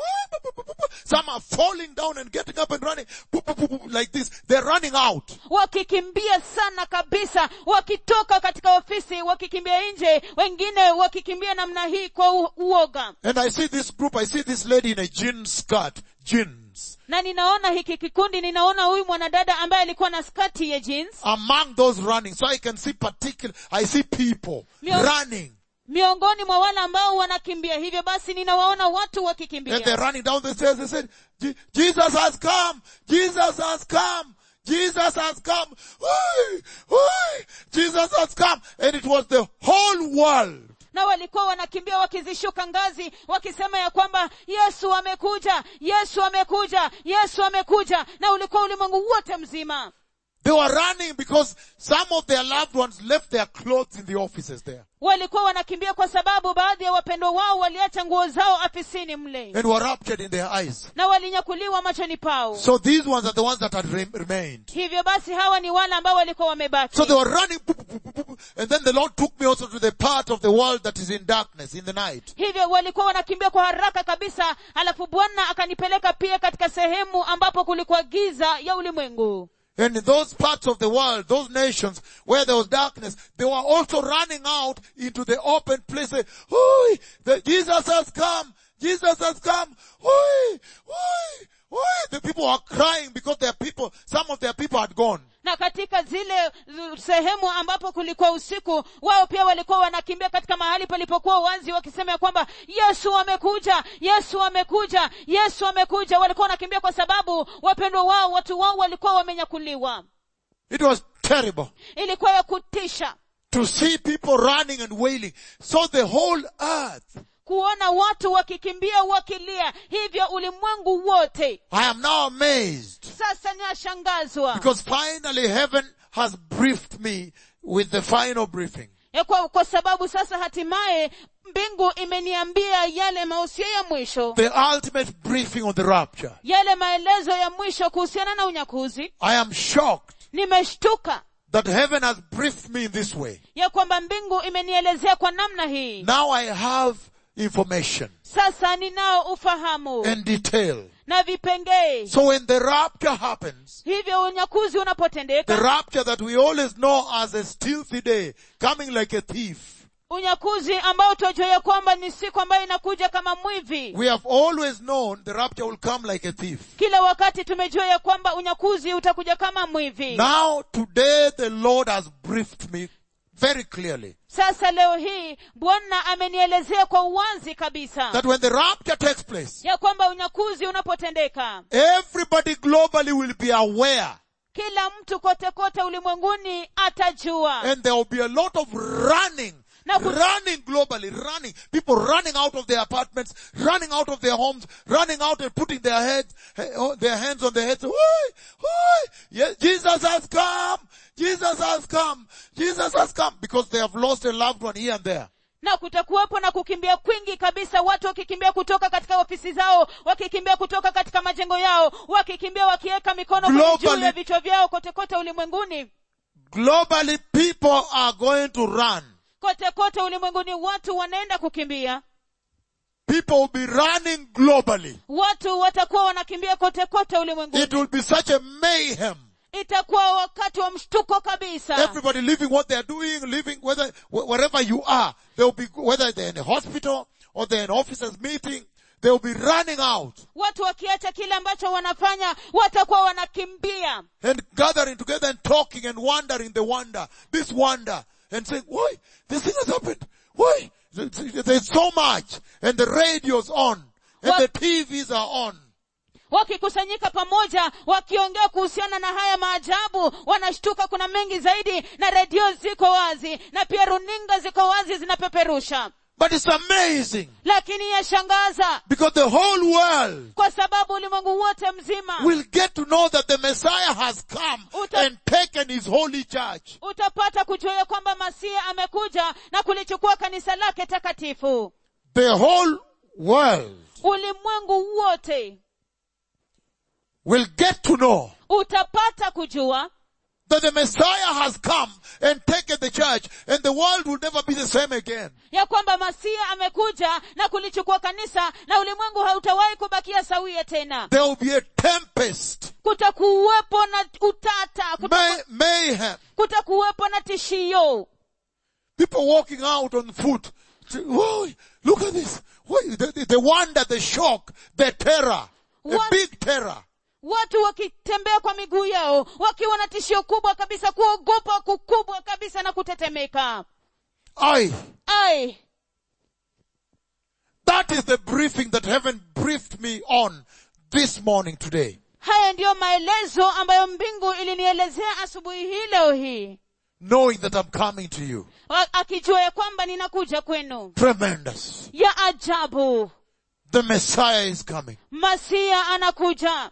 Some are falling down and getting up and running like this. They're running out. wakikimbia sana kabisa wakitoka katika ofisi wakikimbia nje wengine wakikimbia namna hii kwa u- uoga And I see this group. I see this lady in a jean skirt. Jeans. na ninaona hiki kikundi ninaona huyu mwanadada ambaye alikuwa na skati ya jeans Among those running. So I can see particular, I see people Mio- running. miongoni mwa wale ambao wanakimbia hivyo basi ninawaona watu And they're wakikimbia running down the stairs. They said, "Je- Jesus has come. Jesus has come. Jesus has come. Oi, oi, Jesus has come. And it was the whole world. na walikuwa wanakimbia wakizishuka ngazi wakisema ya kwamba yesu amekuja yesu amekuja yesu amekuja na ulikuwa ulimwengu wote mzima They were running because some of their loved ones left their clothes in the offices there walikuwa wanakimbia kwa sababu baadhi ya wapendwa wao waliacha nguo zao afisini mle and were raptured in their eyes. na walinyakuliwa machoni pao So these ones are the ones that had re- remained. hivyo basi hawa ni wale ambao walikuwa wamebaki So they were running, boop, boop, boop, boop, boop. and then the Lord took me also to the part of the world that is in darkness in the night. hivyo walikuwa wanakimbia kwa haraka kabisa alafu bwana akanipeleka pia katika sehemu ambapo kulikuwa giza ya ulimwengu And in those parts of the world, those nations where there was darkness, they were also running out into the open place. saying, Oi, the, Jesus has come. Jesus has come. Oi, oi, oi. The people were crying because their people, some of their people had gone. na katika zile z- sehemu ambapo kulikuwa usiku wao pia walikuwa wanakimbia katika mahali palipokuwa wazi wakisema ya kwamba yesu amekuja yesu amekuja yesu amekuja walikuwa wanakimbia kwa sababu wapendwa wao watu wao walikuwa wamenyakuliwa It was terrible ilikuwa ya kutisha to see people running and wailing. So the whole earth, kuona watu wakikimbia wakilia hivyo ulimwengu wote I am now amazed sasa ninashangazwa because finally heaven has briefed me with the final briefing. ya kwa, kwa sababu sasa hatimaye mbingu imeniambia yale mahusia ya mwisho The ultimate briefing on the rapture. yale maelezo ya mwisho kuhusiana na unyakuzi I am shocked nimeshtuka that heaven has briefed me in this way. ya kwamba mbingu imenielezea kwa namna hii Now I have information sasa ninao ufahamu and detail na vipengee So when the rapture happens, hivyo unyakuzi the unapotendeka rapture that we always know as a stealthy day, coming like a thief, unyakuzi ambao tunajua ya kwamba ni siku ambayo inakuja kama mwivi we have always known the rapture will come like a thief. kila wakati tumejua ya kwamba unyakuzi utakuja kama mwivi Now today the Lord has briefed me very clearly sasa leo hii bwana amenielezea kwa uwazi kabisa that when the rapture takes place, ya kwamba unyakuzi unapotendeka everybody globally will be aware kila mtu kote kote ulimwenguni atajua and there will be a lot of running Na ku- running globally, running, people running out of their apartments, running out of their homes, running out and putting their heads, eh, oh, their hands on their heads. Oi, oi, yes, Jesus has come. Jesus has come. Jesus has come because they have lost a loved one here and there. na kutakuwepo na kukimbia kwingi kabisa watu wakikimbia kutoka katika ofisi zao wakikimbia kutoka katika majengo yao wakikimbia wakiweka mikono kwenye juu Globally- ya vichwa vyao kote kote ulimwenguni Globally, people are going to run. kote kote ulimwenguni watu wanaenda kukimbia People will be running globally. watu watakuwa wanakimbia kote kote ulimwenguni It will be such a mayhem. itakuwa wakati wa mshtuko kabisa Everybody living what they are doing, living whether, wh- wherever you are. They will be, whether they're in a hospital or they're in officers meeting, they will be running out watu wakiacha kile ambacho wanafanya watakuwa wanakimbia and gathering together and talking and wondering the wonder, this wonder and saying, why? This thing has happened. Why? There's so much and the radio's on and What- the TVs are on. wakikusanyika pamoja wakiongea kuhusiana na haya maajabu wanashtuka kuna mengi zaidi na redio ziko wazi na pia runinga ziko wazi zinapeperusha But it's amazing lakini yashangaza because the whole world kwa sababu ulimwengu wote mzima will get to know that the Messiah has come Uta- and taken his holy church. utapata kujua ya kwamba masia amekuja na kulichukua kanisa lake takatifu The whole world ulimwengu wote will get to know utapata kujua that the Messiah has come and taken the church and the world will never be the same again. ya kwamba masia amekuja na kulichukua kanisa na ulimwengu hautawahi kubakia sawia tena There will be a tempest, kutakuwepo na utata kutaku- may, mayhem, kutakuwepo na tishio people walking out on foot. Whoa, look at this. Why- The, the, the wonder, the shock, the terror, a What- big terror. watu wakitembea kwa miguu yao wakiwa na tishio kubwa kabisa kuogopa kukubwa kabisa na kutetemeka Aye. ai That is the briefing that heaven briefed me on this morning today. haya ndiyo maelezo ambayo mbingu ilinielezea asubuhi hii leo hii Knowing that I'm coming to you. Wa- akijua ya kwamba ninakuja kwenu Tremendous. ya ajabu The Messiah is coming. masia anakuja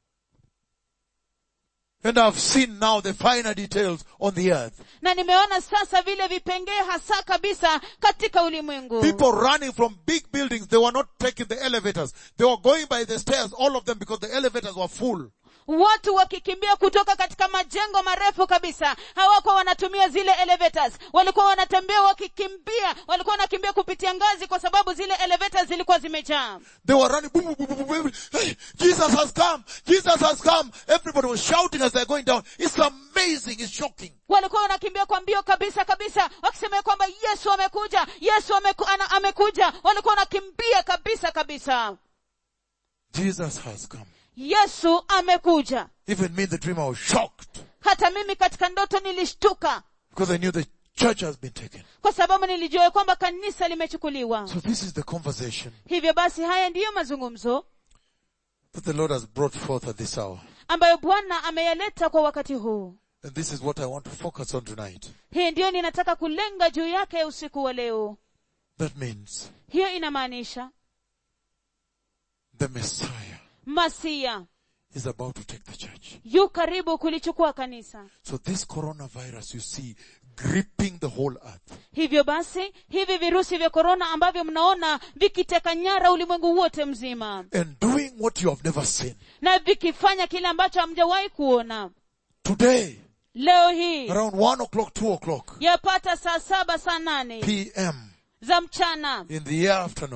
And I've seen now the finer details on the earth. na nimeona sasa vile vipengee hasa kabisa katika ulimwengu People running from big buildings, they were not taking the elevators. They were going by the stairs, all of them, because the elevators were full. watu wakikimbia kutoka katika majengo marefu kabisa hawakuwa wanatumia zile elevators walikuwa wanatembea wakikimbia walikuwa wanakimbia kupitia ngazi kwa sababu zile elevators zilikuwa zimejaa They were running, boom, boom, boom, boom, boom, boom. Hey, Jesus has come! Jesus has come! Everybody was shouting as they're going down. It's amazing, it's shocking. walikuwa wanakimbia kwa mbio kabisa kabisa wakisema ya kwamba yesu amekuja yesu ameku, ana, amekuja walikuwa wanakimbia kabisa kabisa Jesus has come. yesu amekuja Even me, the dreamer, was shocked hata mimi katika ndoto nilishtuka because I knew the church has been taken. kwa sababu nilijua ya kwamba kanisa limechukuliwa So this is the conversation hivyo basi haya ndiyo mazungumzo that the Lord has brought forth at this hour. ambayo bwana ameyaleta kwa wakati huu And this is what I want to focus on tonight. hii ndiyo ninataka kulenga juu yake usiku wa leo That means hiyo inamaanisha the Messiah masia is about to take the church. yu karibu kulichukua kanisa So this coronavirus you see gripping the whole earth. hivyo basi hivi virusi vya korona ambavyo mnaona vikiteka nyara ulimwengu wote mzima and doing what you have never seen. na vikifanya kile ambacho hamjawahi kuona Today, leo hii around one o'clock, two o'clock yapata saa saba saa nane PM za mchana in the afternoon,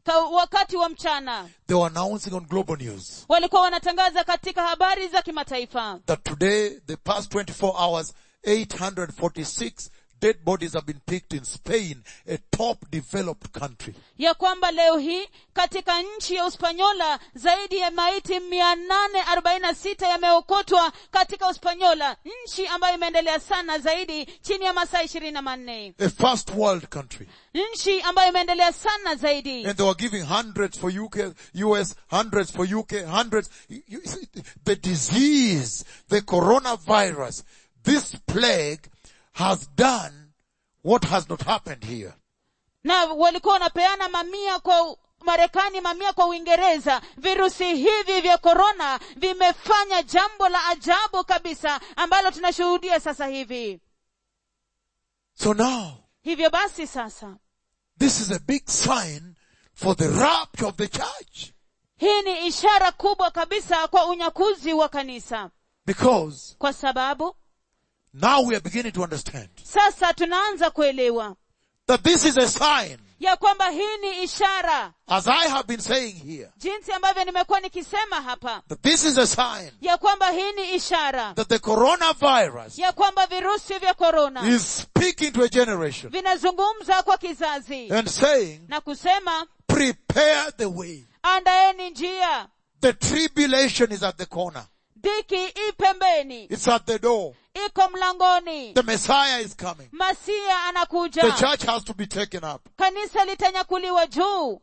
ka, wakati wa mchana they were announcing on global news walikuwa wanatangaza katika habari za kimataifa that today, the past 24 hours, 846 dead bodies have been picked in Spain, a top developed country. ya kwamba leo hii katika nchi ya uspanyola zaidi ya maiti mia nane arobaini na sita yameokotwa katika uspanyola nchi ambayo imeendelea sana zaidi chini ya masaa ishirini na manne A first world country. nchi ambayo imeendelea sana zaidi And they were giving hundreds for UK, US, hundreds for UK, hundreds. You- you see, The disease, the coronavirus, this plague has done what has not happened here. na walikuwa wanapeana mamia kwa marekani mamia kwa uingereza virusi hivi vya korona vimefanya jambo la ajabu kabisa ambalo tunashuhudia sasa hivi So now, hivyo basi sasa this is a big sign for the rapture of the church. hii ni ishara kubwa kabisa kwa unyakuzi wa kanisa Because kwa sababu now we are beginning to understand sasa tunaanza kuelewa that this is a sign, ya kwamba hii ni ishara as I have been saying here, jinsi ambavyo nimekuwa nikisema hapa that this is a sign ya kwamba hii ni ishara that the coronavirus ya kwamba virusi vya korona is speaking to a generation vinazungumza kwa kizazi and saying, na kusema prepare the way. andaeni njia The tribulation is at the corner. dhiki i pembeni It's at the door. iko mlangoni The Messiah is coming. masia The anakuja church has to be taken up. kanisa litanyakuliwa juu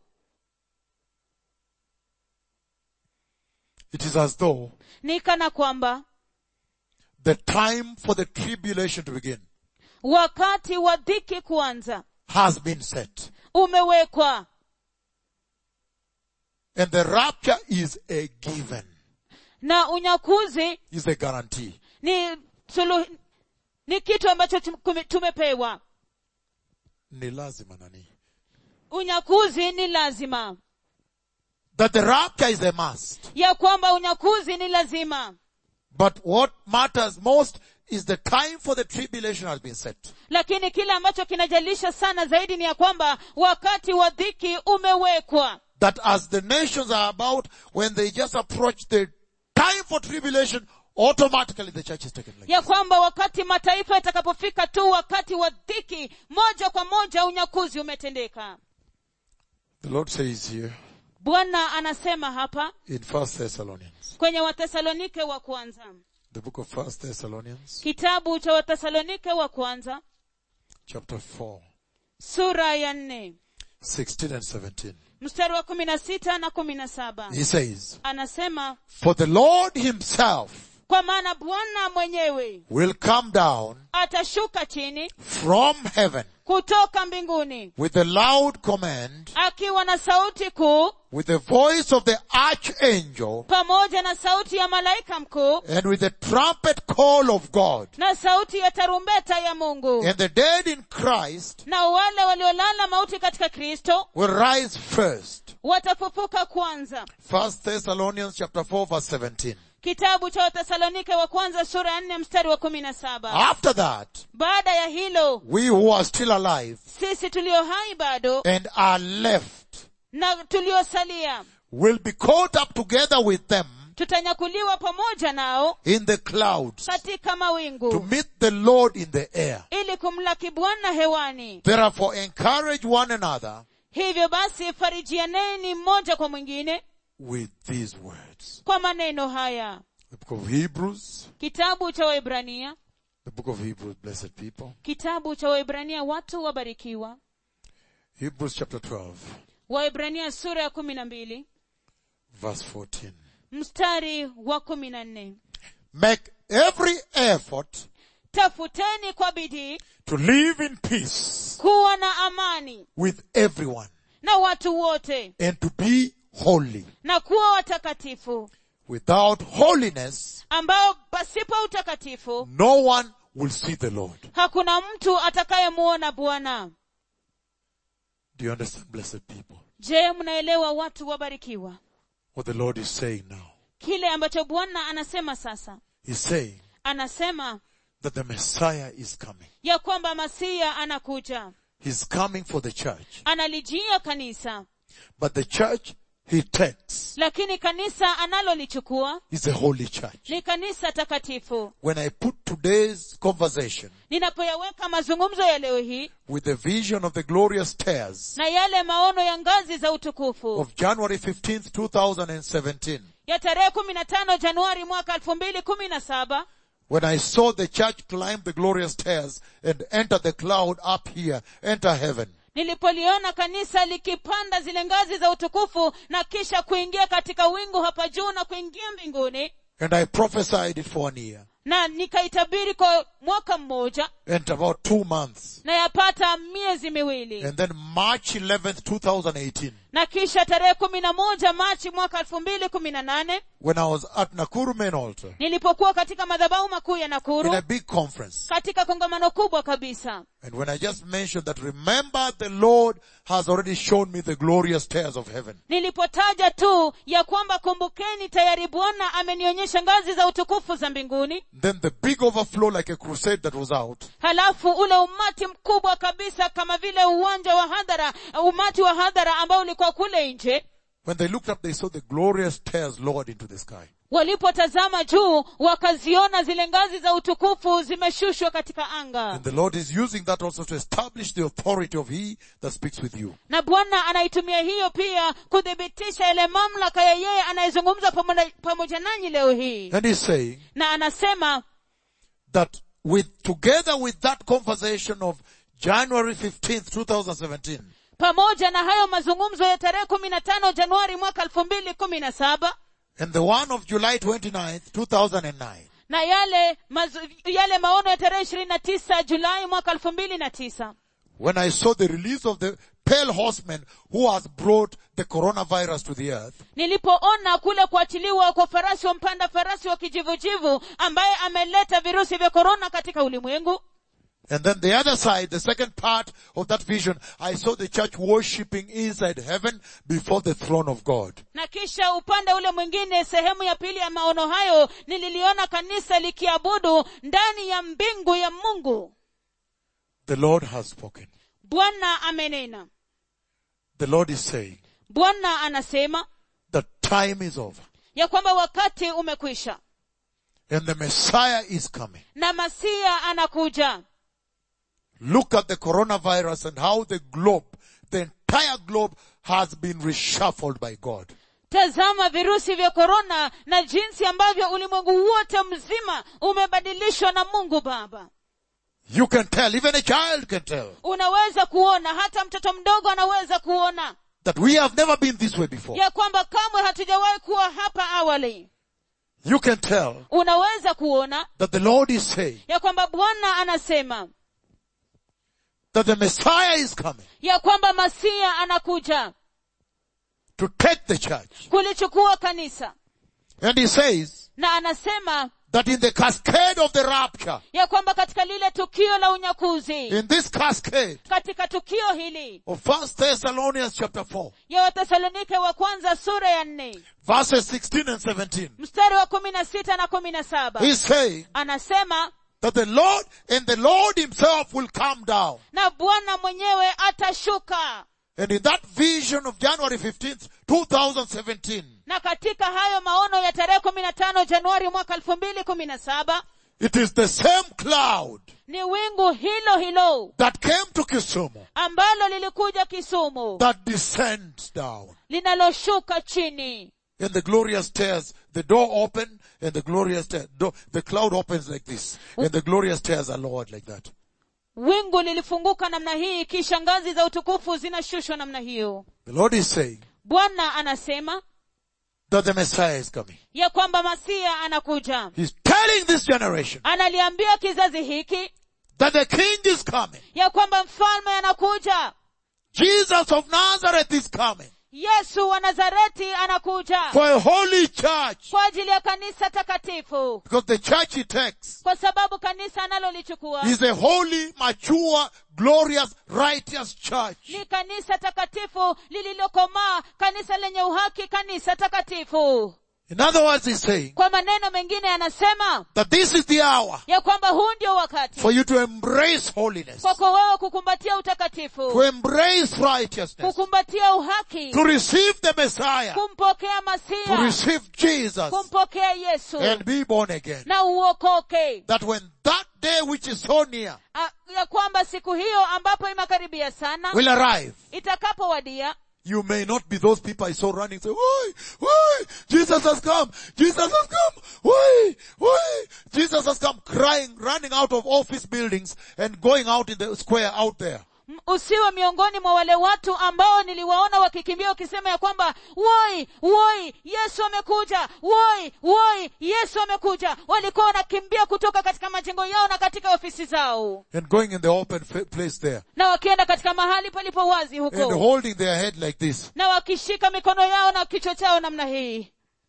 It is as though ni kana kwamba the time for the tribulation to begin wakati wa dhiki kuanza has been set. umewekwa And the rapture is a given, na unyakuzi is a guarantee. ni sulu, ni kitu ambacho tum- kume- tumepewa Ni lazima nani. unyakuzi ni lazima That the rapture is a must. ya kwamba unyakuzi ni lazima But what matters most is the time for the tribulation has been set. lakini kile ambacho kinajalisha sana zaidi ni ya kwamba wakati wa dhiki umewekwa That as the nations are about, when they just approach the time for tribulation, automatically the church is taken like ya kwamba wakati mataifa yatakapofika tu wakati wa dhiki moja kwa moja unyakuzi umetendeka The Lord says here bwana anasema hapa in First Thessalonians, kwenye wathesalonike wa kwanza the book of First Thessalonians, kitabu cha wathesalonike wa kwanza chapter 4, sura ya nne 16 and 17. mstari wa kumi na sita na kumi na saba He says, anasema For the Lord himself kwa maana bwana mwenyewe will come down atashuka chini from heaven kutoka mbinguni with a loud command, akiwa na sauti kuu with the voice of the archangel, pamoja na sauti ya malaika mkuu and with the trumpet call of God. na sauti ya tarumbeta ya mungu And the dead in Christ na wale waliolala mauti katika kristo will rise first. watafufuka kwanza First Thessalonians chapter 4 verse 17. kitabu cha wathesalonike wa kwanza sura ya nne mstari wa kumi na saba After that, baada ya hilo we who are still alive sisi tulio hai bado and are left na tuliosalia will be caught up together with them tutanyakuliwa pamoja nao in the clouds katika to mawingu meet the Lord in the air. ili kumlaki bwana hewani Therefore encourage one another hivyo basi farijianeni mmoja kwa mwingine with these words. kwa maneno haya The book of Hebrews, kitabu cha waibrania the book of Hebrews, blessed people. kitabu cha waibrania watu wabarikiwa Hebrews chapter 12, waibrania sura ya kumi na mbili verse 14. mstari wa kumi na nne Make every effort tafuteni kwa bidii to live in peace kuwa na amani with everyone na watu wote and to be holy. na kuwa watakatifu Without holiness, ambao pasipo utakatifu no one will see the Lord. hakuna mtu atakayemuona bwana Do you understand, blessed people? je mnaelewa watu wabarikiwa What the Lord is saying now. kile ambacho bwana anasema sasa He's saying anasema that the Messiah is coming. ya kwamba masia anakuja He's coming for the church. analijia kanisa But the church he takes lakini kanisa analolichukua is a holy church. ni kanisa takatifu When I put today's conversation ninapoyaweka mazungumzo ya leo hii with the vision of the glorious stairs na yale maono ya ngazi za utukufu of January 15th, 2017, ya tarehe kumi na tano januari mwaka elfu mbili kumi na saba when I saw the church climb the glorious stairs and enter the cloud up here, enter heaven, nilipoliona kanisa likipanda zile ngazi za utukufu na kisha kuingia katika wingu hapa juu na kuingia mbinguni and I prophesied it for an year na nikaitabiri kwa mwaka mmoja and about two months. na yapata miezi miwili And then March 11th, 2018, na kisha tarehe kumi na moja machi mwaka elfu mbili kumi na nane when I was at Nakuru main altar nilipokuwa katika madhabahu makuu ya in nakuru a big conference. katika kongamano kubwa kabisa And when I just mentioned that, remember the Lord has already shown me the glorious stairs of heaven. nilipotaja tu ya kwamba kumbukeni tayari bwana amenionyesha ngazi za utukufu za mbinguni Then the big overflow like a crusade that was out. halafu ule umati mkubwa kabisa kama vile uwanja wa hadhara umati wa hadhara ambao ulikuwa kule nje When they looked up, they saw the glorious stairs lowered into the sky. walipotazama juu wakaziona zile ngazi za utukufu zimeshushwa katika anga And the Lord is using that also to establish the authority of He that speaks with you. na bwana anaitumia hiyo pia kuthibitisha ile mamlaka ya yeye anayezungumza pamoja, pamoja nanyi leo hii And He's saying na anasema that with, together with that conversation of January 15th, 2017, pamoja na hayo mazungumzo ya tarehe kumi na tano januari mwaka elfu mbili kumi na saba and the one of July 29th, 2009, na yale mazu, yale maono ya tarehe ishirini na tisa julai mwaka elfu mbili na tisa when I saw the release of the pale horseman who has brought the coronavirus to the earth, nilipoona kule kuachiliwa kwa farasi wa mpanda farasi wa kijivujivu ambaye ameleta virusi vya korona katika ulimwengu and then the other side, the second part of that vision, I saw the church worshipping inside heaven before the throne of God. na kisha upande ule mwingine sehemu ya pili ya maono hayo nililiona kanisa likiabudu ndani ya mbingu ya mungu The Lord has spoken. bwana amenena The Lord is saying bwana anasema that time is over ya kwamba wakati umekwisha and the Messiah is coming. na masia anakuja Look at the coronavirus and how the globe, the entire globe has been reshuffled by God. tazama virusi vya korona na jinsi ambavyo ulimwengu wote mzima umebadilishwa na mungu baba You can tell, even a child can tell, unaweza kuona hata mtoto mdogo anaweza kuona that we have never been this way before. ya kwamba kamwe hatujawahi kuwa hapa awali You can tell unaweza kuona that the Lord is saying ya kwamba bwana anasema that the Messiah is coming ya kwamba masia anakuja to take the church. kulichukua kanisa And he says na anasema that in the cascade of the rapture, ya kwamba katika lile tukio la unyakuzi in this cascade katika tukio hili of First Thessalonians chapter 4, ya wathesalonike wa kwanza sura ya nne verses 16 and 17, mstari wa kumi na sita na kumi na saba he's saying anasema that the Lord and the Lord himself will come down. na bwana mwenyewe atashuka And in that vision of January 15th, 2017, na katika hayo maono ya tarehe kumi na tano januari mwaka elfu mbili kumi na saba it is the same cloud ni wingu hilo hilo that came to Kisumu ambalo lilikuja kisumu that descends down. linaloshuka chini And the glorious stairs, the door open and the glorious stairs, door, the cloud opens like this and the glorious stairs are lowered like that. wingu lilifunguka namna hii kisha ngazi za utukufu zinashushwa namna hiyo The Lord is saying bwana anasema that the Messiah is coming. ya kwamba masia anakuja He's telling this generation analiambia kizazi hiki that the King is coming. ya kwamba mfalme anakuja Jesus of Nazareth is coming yesu wa nazareti anakuja for a holy church kwa ajili ya kanisa takatifu because the church he takes kwa sababu kanisa analolichukua is a holy, mature, glorious, righteous church. ni kanisa takatifu lililokomaa kanisa lenye uhaki kanisa takatifu In other words, he's saying kwa maneno mengine anasema that this is the hour ya kwamba huu ndio wakati for you to embrace holiness, kwako wewe kukumbatia utakatifu to embrace righteousness, kukumbatia uhaki to receive the Messiah, kumpokea to masia receive Jesus kumpokea yesu and be born again. na uokoke That when that day which is so near A- ya kwamba siku hiyo ambapo imekaribia sana will arrive, itakapowadia you may not be those people I saw running, say, why, why, Jesus has come, Jesus has come, why, why, Jesus has come, crying, running out of office buildings and going out in the square out there. M- usiwe miongoni mwa wale watu ambao niliwaona wakikimbia wakisema ya kwamba woi woi yesu amekuja woi woi yesu amekuja walikuwa wanakimbia kutoka katika majengo yao na katika ofisi zao And going in the open fa- place there. na wakienda katika mahali palipo wazi And huko holding their head like this. na wakishika mikono yao na kichwa chao namna hii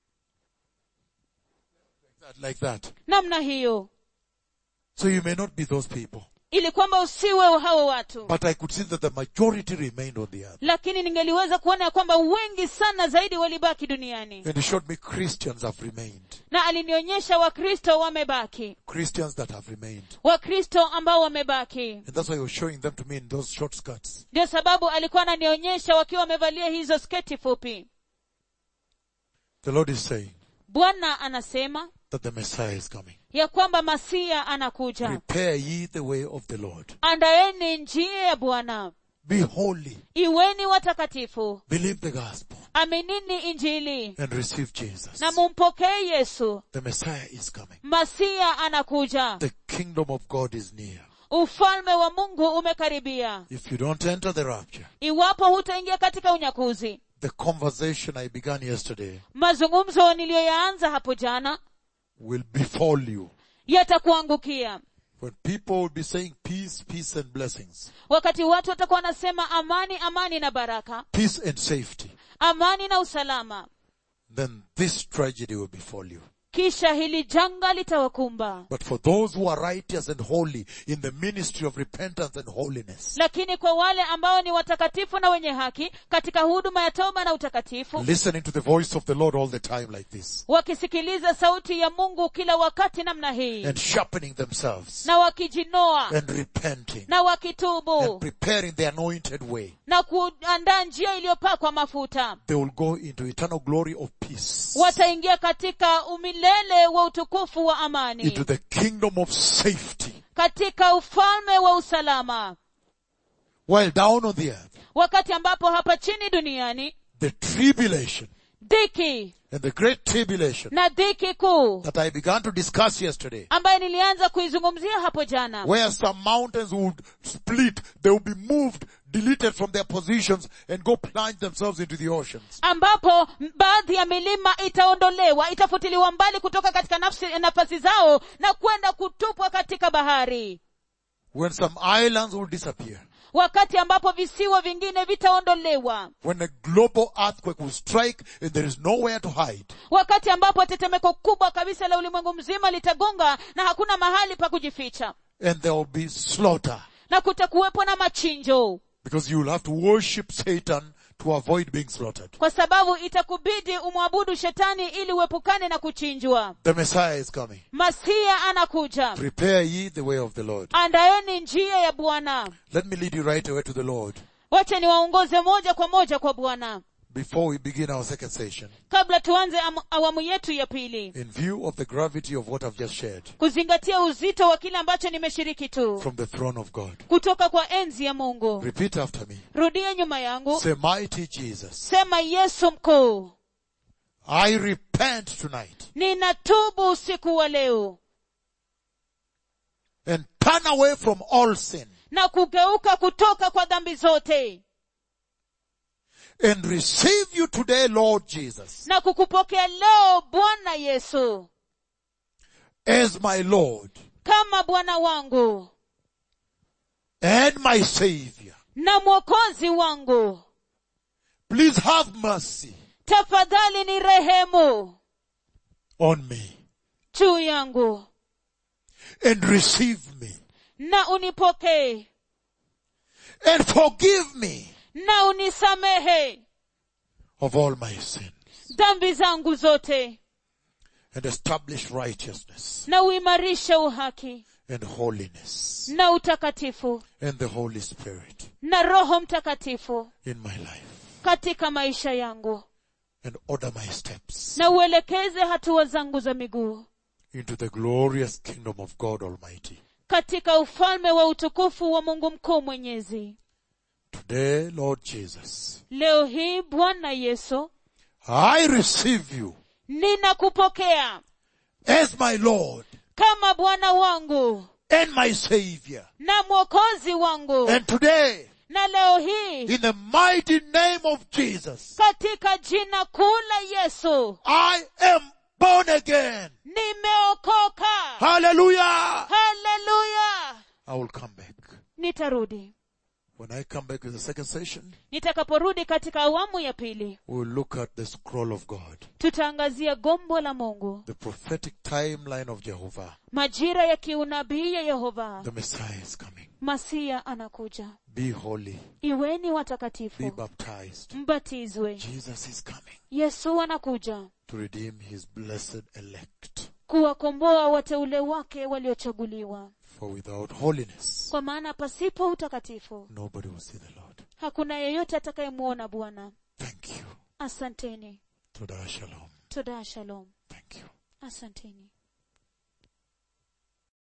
Like that. namna hiyo So you may not be those people. ili kwamba usiwe hao watu But I could see that the majority remained on the earth. lakini ningeliweza kuona ya kwamba wengi sana zaidi walibaki duniani And he showed me Christians have remained. na alinionyesha wakristo wamebaki Christians that have remained. wakristo ambao wamebaki And that's why he was showing them to me in those short skirts. ndio sababu alikuwa ananionyesha wakiwa wamevalia hizo sketi fupi The Lord is saying bwana anasema that the Messiah is coming. ya kwamba masia anakuja Prepare ye the way of the Lord. andaeni njia ya bwana Be holy. iweni watakatifu Believe the gospel aminini injili and receive Jesus. na mumpokee yesu The Messiah is coming. masia anakuja The kingdom of God is near. ufalme wa mungu umekaribia If you don't enter the rapture, iwapo hutaingia katika unyakuzi the conversation I began yesterday mazungumzo niliyoyaanza hapo jana will befall you. yatakuangukia When people will be saying peace, peace and blessings, wakati watu watakuwa wanasema amani amani na baraka peace and safety, amani na usalama then this tragedy will befall you. kisha hili janga litawakumba But for those who are righteous and holy in the ministry of repentance and holiness, lakini kwa wale ambao ni watakatifu na wenye haki katika huduma ya toba na utakatifu listening to the voice of the Lord all the time like this, wakisikiliza sauti ya mungu kila wakati namna hii and sharpening themselves, na wakijinoa and repenting, na wakitubu and preparing the anointed way, na kuandaa njia iliyopakwa mafuta they will go into eternal glory of peace, wataingia katika umilele wa utukufu wa amani into the kingdom of safety, katika ufalme wa usalama while down on the earth, wakati ambapo hapa chini duniani the tribulation dhiki and the great tribulation na dhiki kuu that I began to discuss yesterday, ambaye nilianza kuizungumzia hapo jana where some mountains would split, they would be moved, deleted from their positions and go plunge themselves into the oceans. ambapo m- baadhi ya milima itaondolewa itafutiliwa mbali kutoka katika nafsi, nafasi zao na kwenda kutupwa katika bahari When some islands will disappear. wakati ambapo visiwa vingine vitaondolewa When a global earthquake will strike and there is nowhere to hide. wakati ambapo tetemeko kubwa kabisa la ulimwengu mzima litagonga na hakuna mahali pa kujificha And there will be slaughter. na kutakuwepo na machinjo Because you will have to worship Satan to avoid being slaughtered. kwa sababu itakubidi umwabudu shetani ili uepukane na kuchinjwa The Messiah is coming. masia anakuja Prepare ye the way of the Lord. andaeni njia ya bwana Let me lead you right away to the Lord wacha niwaongoze moja kwa moja kwa bwana before we begin our second session kabla tuanze am- awamu yetu ya pili in view of the gravity of what I've just shared kuzingatia uzito wa kile ambacho nimeshiriki tu from the throne of God. kutoka kwa enzi ya mungu Repeat after me. rudia nyuma yangu Say, mighty Jesus, sema yesu mkuu I repent tonight ninatubu usiku wa leo and turn away from all sin na kugeuka kutoka kwa dhambi zote and receive you today, Lord Jesus, na kukupokea leo bwana yesu as my Lord kama bwana wangu and my Savior. na mwokozi wangu Please have mercy tafadhali ni rehemu on me juu yangu and receive me na unipokee and forgive me na unisamehe of all my sin. dhambi zangu zote and establish righteousness na uimarishe uhaki and holiness na utakatifu and the Holy Spirit na roho mtakatifu in my life katika maisha yangu and order my steps na uelekeze hatua zangu za miguu into the glorious kingdom of God Almighty. katika ufalme wa utukufu wa mungu mkuu mwenyezi Today, Lord Jesus, leo hii bwana yesu I receive you ninakupokea as my Lord kama bwana wangu and my Savior. na mwokozi wangu And today, na leo hii in the mighty name of Jesus, katika jina kuu la yesu I am born again. nimeokoka Hallelujah! haleluya I will come back. nitarudi When I come back with the second session, nitakaporudi katika awamu ya pili we will look at the scroll of God, tutaangazia gombo la mungu the prophetic timeline of Jehovah. majira ya kiunabii ya yehova The Messiah is coming. masia anakuja Be holy. iweni Be watakatifu baptized. mbatizwe Jesus is coming yesu anakuja to redeem his blessed elect. kuwakomboa wateule wake waliochaguliwa For without holiness, kwa maana pasipo utakatifu nobody will see the Lord. hakuna yeyote atakayemwona bwana Thank you. asanteni Toda shalom. todaa shalom Thank you. asanteni